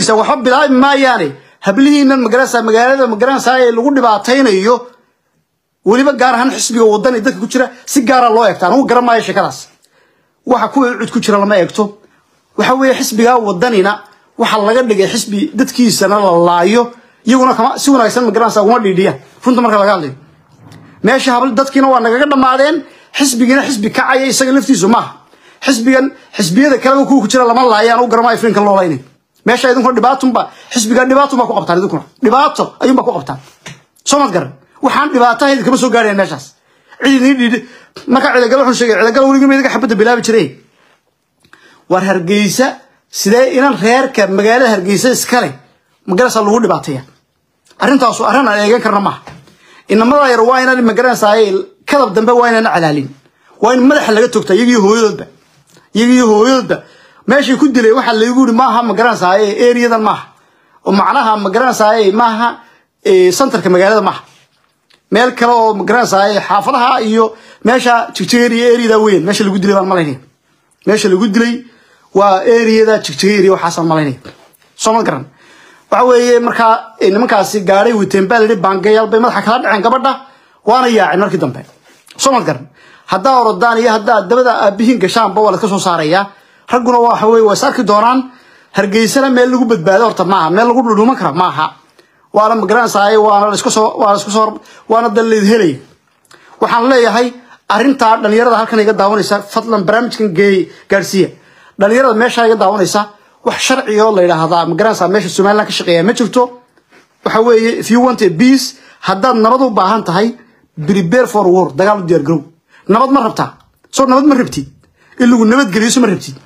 laftiisa waxba bilaabi maayaane hablihiinan magaranaysaa magaalada magaranaysaa ee lagu dhibaataynayo weliba gaar ahaan xisbiga wadani dadka ku jira si gaara loo eegta anugu garan maayo sheekadaas waxa kuwa cud ku jira lama eegto waxa weeye xisbigaa wadanina waxa laga dhigay xisbi dadkiisana la laayo iyaguna kama si wanaagsan magaranaysaa uma dhiidhiyaan runta marka laga hadlayo meesha habl dadkiina waa nagaga dhammaadeen xisbigiina xisbi kacaya isaga laftiisu maaha xisbigan xisbiyada kaleba kuwa ku jira lama laayaan u garamayo filinkan loo laynayo meesha idinkuna dhibaatunba xisbigan dhibaatunbaa ku qabtaan idinkuna dhibaato ayuunbaa ku qabtaan soo mad garan waxaan dhibaatahayd kama soo gaaraya meeshaas cid idin dhiidhi marka cidagal wuxuu sheegay cidagal weligii ma idiga xabadda bilaabi jiray war hargeysa sidee inan reerka magaalada hargeysa iskale magarasa lagu dhibaataya arrintaasu arrin aan eegan karna maaha inamada yar waa inaan magaranaysaa kadab dambe waa inaan calaalin waa in madaxa laga togta iyagiyo hooyadoodba iyagiyo hooyadoodba meeshay ku dilay waxaa laygu yiri maaha magaranaysaa eriyadan maaha oo macnaha magaranaysaa maaha santarka magaalada maaha meel kale oo magaranaysaa xaafadaha iyo meesha jigjigeeriya eriyada weyn meesha lagu dilay baan malaynaya meesha lagu dilay waa eriyada jigjigeeriya waxaasaan malaynaya soo ma garan waxa weeye markaa nimankaasi gaadhay witeen baa layidhi baangayaal bay madaxa kala dhaceen gabadha waana yaaceen markii dambe soo ma garan haddaa orodaan iyo haddaa dabada aabihiin gashaanba waa laska soo saarayaa ragguna waxa weye waa is arki doonaan hargeysana meel lagu badbaado horta maaha meel lagu dhudhuman kara maaha waana magaranaysaa waana la isku soo waana isku soo waana daleed helaya waxaan leeyahay arrintaa dhalinyarada halkan iga daawanaysa fadlan barnaamijkan geey gaadhsiiya dhalinyarada meesha iga daawanaysa wax sharci oo la yidhaahdaa magaranaysaa meesha somaliland ka shaqeeya ma jirto waxa weeye if you want a peace haddaad nabad u baahan tahay prepare for war dagaal u diyaar garow nabad ma rabtaa soo nabad ma rabtid in lagu nabad geliyo so ma rabtid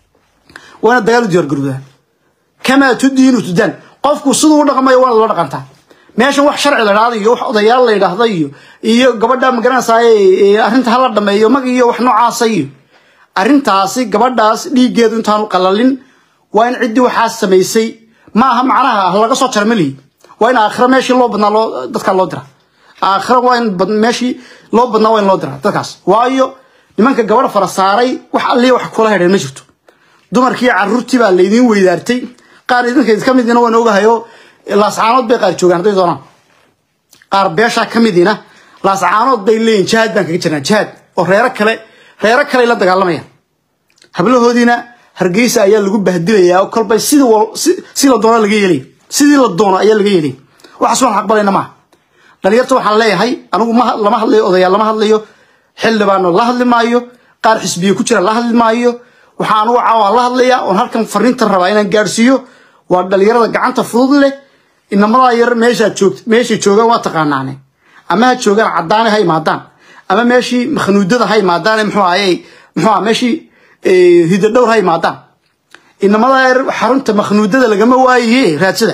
waa inaad dagaal u diyaar garowdaa kamaa tudiinu tudaan qofku siduu u dhaqmayo waa la dhaqantaa meeshan wax sharci la dhahda iyo wax odayaal la yidhaahda iyo iyo gabadha magaranaysaa arrinta hala dhameeyo mag iyo wax noocaasa iyo arrintaasi gabadhaas dhiiggeedu intaanu qalalin waa in ciddii waxaas samaysay ma aha macnaha laga soo jarmaliy waa in aakhira meeshii loo badnaa loo dadkaa loo dira aakhira waa in meeshii loo badnaa waa in loo dira dadkaas waayo nimanka gabadha fara saaray wax alliya wax kula hedheen ma jirto dumarkii carruurtii baa laydiin weydaartay qaar idinka ka midina waan ogahayo laascaanood bay qaar joogaan hadday doonaan qaar beeshaa ka midina laascaanood bay leeyihin jihaad baan kaga jirnaa jihaad oo reero kale reero kale la dagaalamayaan hablahoodiina hargeysa ayaa lagu bahdilayaa oo kolba sida si la doono laga yeelay sidii la doono ayaa laga yeelay waxaas waan aqbalayna maaha dhalinyarta waxaan leeyahay anigu ma lama hadlayo odayaal lama hadlayo xildhibaano la hadli maayo qaar xisbiye ku jira la hadli maayo waxaa anugu caawaa la hadlayaa oon halkan fariintan rabaa inaan gaadhsiiyo waa dhalinyarada gacanta fudud leh inamadaa yar meeshaa joogta meeshay joogaan waa taqaanaane ama ha joogaan caddaane ha imaadaan ama meeshii makhnuudada ha imaadaan muxuu ahaye muxuu aha meeshii hidadhowr ha imaadaan inamadaa yar xarunta makhnuudada lagama waayaye raadsada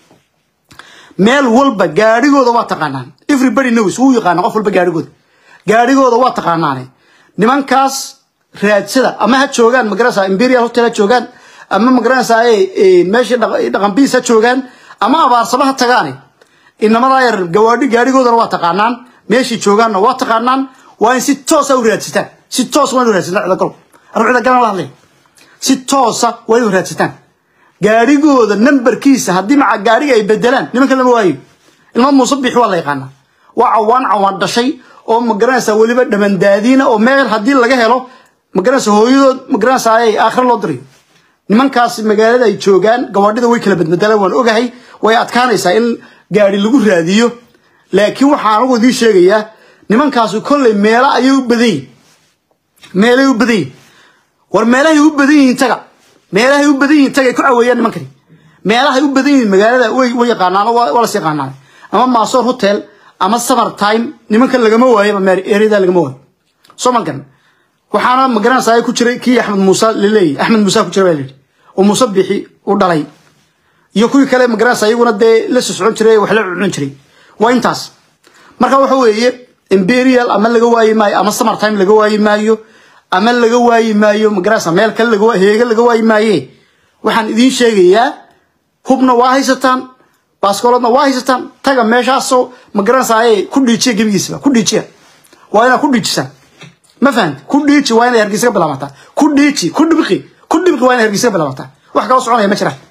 meel walba gaadhigooda waa taqaanaan everybody knows wuu yaqaana qof walba gaadhigooda gaadhigooda waa taqaanaane nimankaas raadsada ama ha joogaan magaranaysaa imperial hotel ha joogaan ama magaranaysaa meeshii dhaqanbiis ha joogaan ama abaarsaba ha tagaane inamadaa yar gawaadhi gaadhigoodana waa taqaanaan meeshii joogaanna waa taqaanaan waa in si toosa u raadsataan si toos waa in u raadsataan cidagalo anu cidagalan la hadlaya si toosa waa in u raadsataan gaadhigooda nambarkiisa haddii maca gaadhiga ay bedelaan nimanka lama waayo ilma muuse bixi waa la yaqaanaa waa cawaan cawaan dhashay oo magaranaysaa weliba dhamandaadiina oo meel haddii laga helo magaranaysa hooyadood magaranaysaa ay aakhira loo dirayo nimankaas magaalada ay joogaan gawaadhida way kala badbedelaan waan ogahay way adkaanaysaa in gaadhi lagu raadiyo laakiin waxaan anigu idiin sheegayaa nimankaasi kolley meelo ayay u badan yihin meelay u badan yihin war meelahay u badan yihiin taga meelahay u badan yihiin taga ay ku caweeyaan nimankani meelahay u badan yihiin magaalada way way yaqaanaan waa las yaqaanaan ama maasoor hotel ama summer time nimankan lagama waayo ereyada lagama waayo soo ma garan waxaana magaranaysaa ku jiray kii axmed muuse laleeyahy axmed muuse ku jira baa layidhi oo muuse bixi u dhalay iyo kuwii kale magaranaysaa iyaguna dee la sosocon jiray wax la cuncun jiray waa intaas marka waxa weeye imperial ama laga waayi maayo ama summer time laga waayi maayo ama laga waayi maayo magaranaysaa meel kale laga heega laga waayi maaye waxaan idiin sheegayaa hubna waa haysataan baaskooladna waa haysataan taga meeshaasoo magaranaysaa ku dhiijiya gebigiisaba ku dhiijiya waa inaad ku dhiijisaan ma fahamti ku dhiiji waa inay hargeysa ka bilaabataa ku dhiiji ku dhibqi ku dhibqi waa inay hargeysa ka bilaabataa wax kala soconaya ma jiraan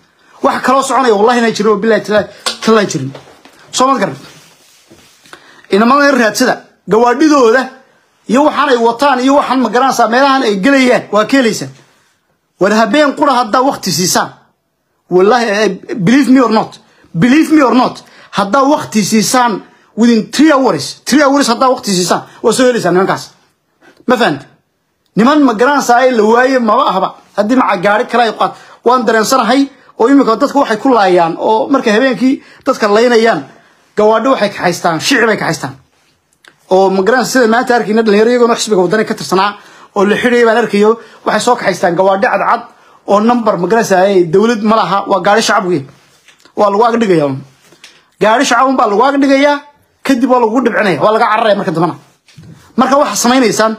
wax kaloo soconaya wallahi inaan jirin oo billahi talaan jirin soo mad garan inamada in raadsada gawaadhidooda iyo waxaan ay wataan iyo waxaan ma garanaysaa meelahan ay gelayaan waa ka helaysaa war habeen qura haddaa wakti siisaan wallahi believe me or not believe me or not haddaa wakti siisaan within three hours three hours haddaa wakti siisaan waa soo helaysaa nimankaas ma fahamti niman ma garanaysaa la waaye maba ahba haddii maca gaari kale ay qaat waan dareensanahay oo iminka dadka waxay ku laayaan oo markay habeenkii dadka laynayaan gawaadho waxay kaxaystaan shici bay kaxaystaan oo ma garanaysa sida maanta arkayna dhalinyaro iyagoona xisbiga wadani ka tirsanaa oo la xidhaya baan arkayo waxay soo kaxaystaan gawaadho cadcad oo number ma garanaysaa dowlad ma laha waa gaari shacab wey waa lagu agdhigaya gaari shacabun baa lagu agdhigayaa kadib waa lagu dhibcinaya waa laga cararaya marka dambana marka waxaa samaynaysaan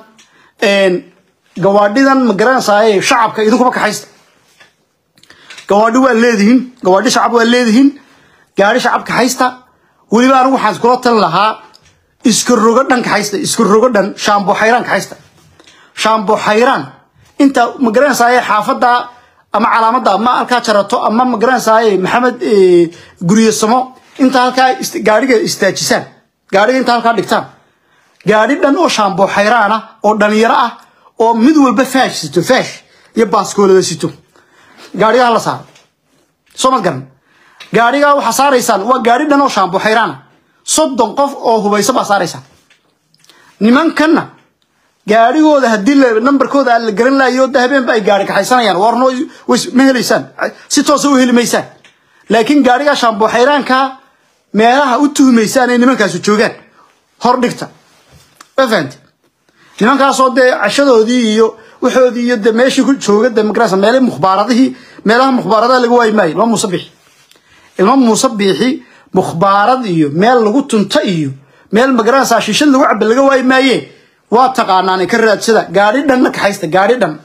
gawaadhidan ma garanaysaa shacabka idinkuba kaxaysta gawaadhi waa leedihiin gawaadhi shacab waa leedihiin gaari shacab kaxaysta weliba anigu waxaan iskula talin lahaa iska rogo dhan kaxaysta iska rogo dhan shaambo xayraan kaxaysta shaambo xayraan inta ma garanaysaa xaafadda ama calaamadda ama halkaa jarato ama ma garanaysaa maxamed guryasamo inta halkaa gaadhiga istaajisaan gaadhiga inta halkaa dhigtaan gaadhi dhan oo shaambo xayraan ah oo dhalinyaro ah oo mid walba faash sito faash iyo baaskoolada sito gaadhigaa la saaro soo mad garan gaadhigaa waxaa saaraysaan waa gaadhi dhan oo shaambo xayraana soddon qof oo hubayso baa saaraysaan nimankanna gaadhigooda haddii nambarkooda aan la garan lahayo da habeenba ay gaadhi kaxaysanayaan warno ma helaysaan si toosa u heli maysaan laakiin gaadhigaa shaambo xayraankaa meelaha u tuhmaysaan ay nimankaasu joogaan hor dhigta ma fahamti nimankaasoo dee cashadoodii iyo waxoodii iyo de meeshii ku jooga de magarasa meele mukhbaaradihii meelaha mukhbaaradaha laga waayi maayo ilma muuse biixi ilma muuse biixi mukhbaarad iyo meel lagu tunto iyo meel magarasa shishad lagu caba laga waayi maaye waa taqaanaan ka raadsada gaadhi dhanna kaxaysta gaadhi dhan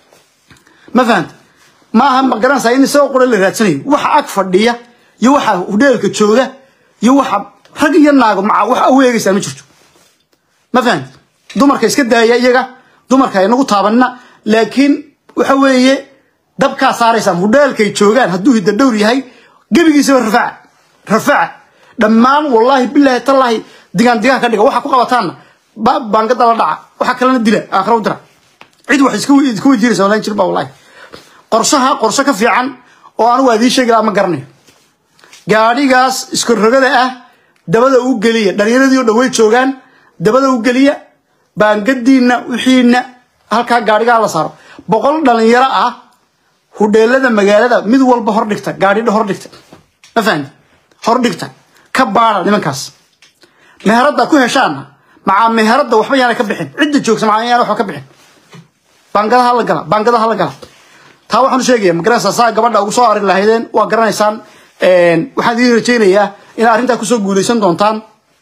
ma fahanta maaha magaranaysaa in isagoo qura la raadsanayo waxa ag fadhiya iyo waxa hudheelka jooga iyo waxa rag iyo naago maca wax aweegaysaan ma jirto ma fahanta dumarka iska daaya iyaga dumarka aynagu taabanina laakiin waxa weeye dabkaa saaraysaan hudheelkay joogaan hadduu hidda dhowr yahay gebigiisaba rafaca rafaca dhammaan wallaahi bilaahi tallaahi digaan digaan ka dhiga waxa ku qabataanna baangada la dhaca waxa kalena dila aakhira u dira cid wax iska weydiinaysa walaan jir ba wallahi qorshaha qorshe ka fiican oo anigu adii sheegi lahaa ma garanayo gaadhigaas isku rogada ah dabada u geliya dhalinyaradii oo dhawey joogaan dabada u geliya baangadiinna wixiina halkaa gaadhigaa la saaro boqol dhalinyaro ah hudheelada magaalada mid walba hor dhigta gaadhidha hor dhigta ma fahamti hor dhigta ka baada nimankaas meheradda ku heshaana macaa meheradda waxba yaana ka bixin cidda joogsa macaa yaana waxba ka bixin baangadaha la gala baangadaha la gala taa waxaan u sheegaya magaranaysaa saa gabadha ugu soo arin lahaydeen waa garanaysaan waxaan idiin rajaynayaa inaad arrintaa kusoo guulaysan doontaan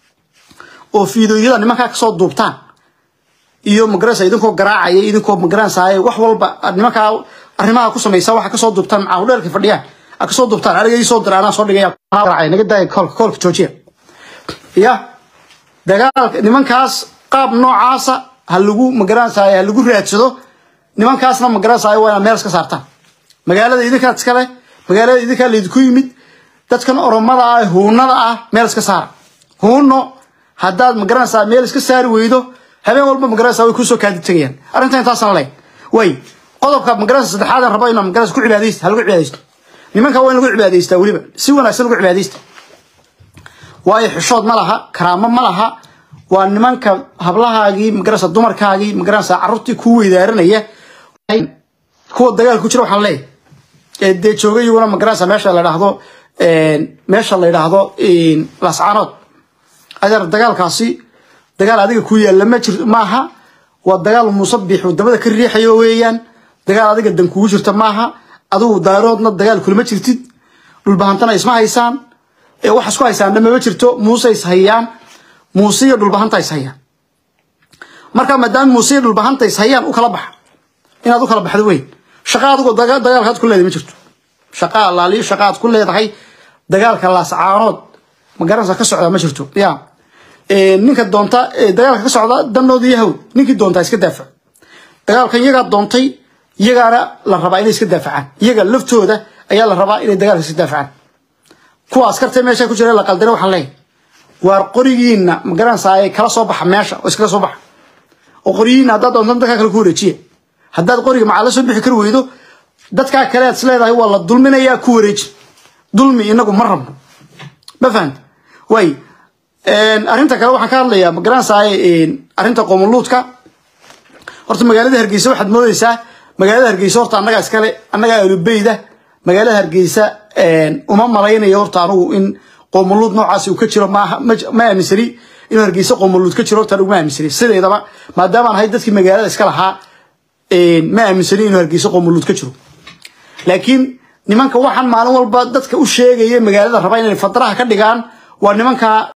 oo fiidooyada nimankaa kasoo duubtaan iyo magaranaysa idinkoo garaacaya idinkoo magaranaysaa wax walba nimankaa arrimaha ku samaysa waxa kasoo duubtaan macaa hudheelka fadhiyaan a kasoo duubtaan aniga ii soo dira anaa soo dhigaya naga daaya koolka koolka joojiya ya dagaalka nimankaas qaab noocaasa ha lagu magaranaysaa ha lagu raadsado nimankaasna magaranaysaa waa inaad meel iska saartaan magaalada idinkaa iskale magaalada idinkaa laydinku yimid dadkan oromada ah huunada ah meel iska saara huuno haddaad magaranaysaa meel iska saari weydo habeen walba magaranaysaa way kusoo kaadi tegayaan arrintan intaasaan leyn way qodobka magaranaysa saddexaadan rabo inaa magaranaysa ku cibaadaysta ha lagu cibaadaysto nimanka waa in lagu cibaadaystaa weliba si wanaagsan lagu cibaadaysta waayo xishood ma laha karaamo ma laha waa nimanka hablahaagii magaranaysa dumarkaagii magaranaysa carruurtii kuu weydaaranaya kuwa dagaal ku jira waxaan leeyahay ee dee jooga iyaguna magaranaysa meesha la idhaahdo meesha la idhaahdo lascaanood adeer dagaalkaasi dagaal adiga ku yaalla ma jir maaha waa dagaal musabix wadamada ka riixayo weeyaan dagaal adiga dan kugu jirta maaha adigu daaroodna dagaal kulama jirtid dhulbahantana isma haysaan ee wax isku haysaan dhamama jirto muuse is hayaan muuse iyo dhulbahanta is hayaan marka maadaama muuse iyo dhulbahanta is hayaan u kala baxa inaad u kala baxdo weyn shaqa adigoo dagaalkaad ku leedahay ma jirto shaqa allaaliyo shaqa aad ku leedahay dagaalka laascaanood magaranaysa ka socda ma jirto ya ninka doonta dagaalka ka socda danooda yahow ninkii doontaa iska daafac dagaalkan iyagaa doontay iyagaana la rabaa inay iska daafacaan iyaga laftooda ayaa la rabaa inay dagaalka si daafacaan kuwa askarta meesha ku jira la qaldina waxaan leeyahay waar qorigiina magaranaysaa kala soo baxa meesha oo iskaga soo baxa oo qorigiina haddaad doontan dadkaa kale ku wareejiya haddaad qoriga macaa la soo bixi kari weydo dadkaa kale aad isleedahay waa la dulminayaa ku wareeji dulmi inagu ma rabno ma fahanta way arrinta kale waxaan ka hadlayaa magaranaysaa arrinta qoomuluudka horta magaalada hargeysa waxaad moodeysaa magaalada hargeysa horta annagaa iskale annagaa alubeyda magaalada hargeysa uma malaynayo horta anugu in qoomuluud noocaasi uu ka jiro maaha ma aaminsani inuu hargeysa qoomuluud ka jiro horta anugu ma aaminsani sideedaba maadaamaan ahay dadkii magaalada iska lahaa ma aaminsani inuu hargeysa qoomuluud ka jiro laakiin nimanka waxaan maalin walba dadka u sheegaya magaalada raba inay fadaraha ka dhigaan waa nimanka